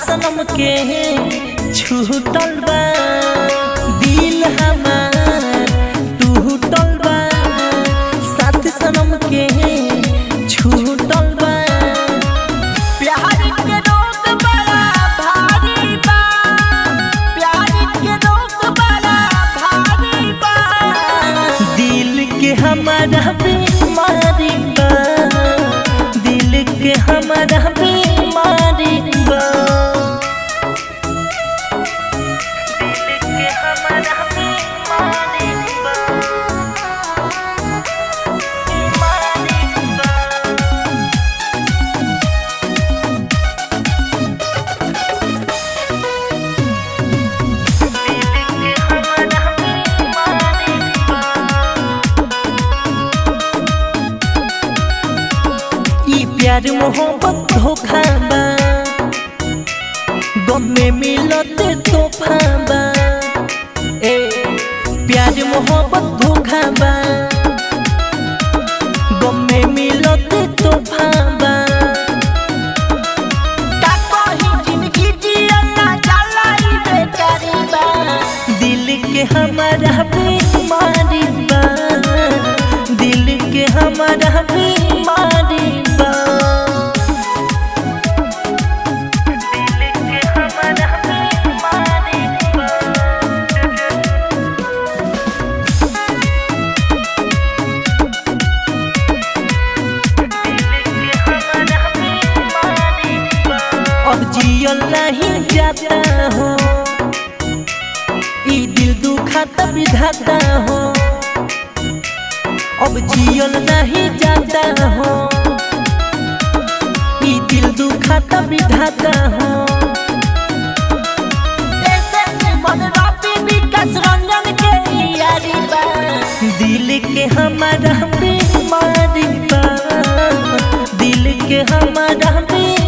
सनम के छूटल बा दिल हमार टूटल बा साथ सनम के छूटल बा प्यार के रोग बड़ा भारी बा प्यार के रोग बड़ा भारी बा दिल के हमारा बीमारी बा दिल के हमारा बीमारी बा दिल के हमारा बीमारी बा बीमारी बा ई प्यार मोहब्बत धोखा बा गम में मिलत तोहफा बा ए प्यार मोहब्बत धोखा बा गम में मिलत तोहफा बा का कही जिंदगी जियला जाला ई बेकारी बा दिल के हमारा बीमारी बा दिल के हमारा बीमारी बा दिल के हमारा बीमारी बा अब जियल नहीं जाता हो ई दिल दुखाता विधाता हो अब जियल नहीं जाता हो ई दिल दुखाता विधाता हो दिल के हमारा बीमारी बा दिल के हमारा बीमारी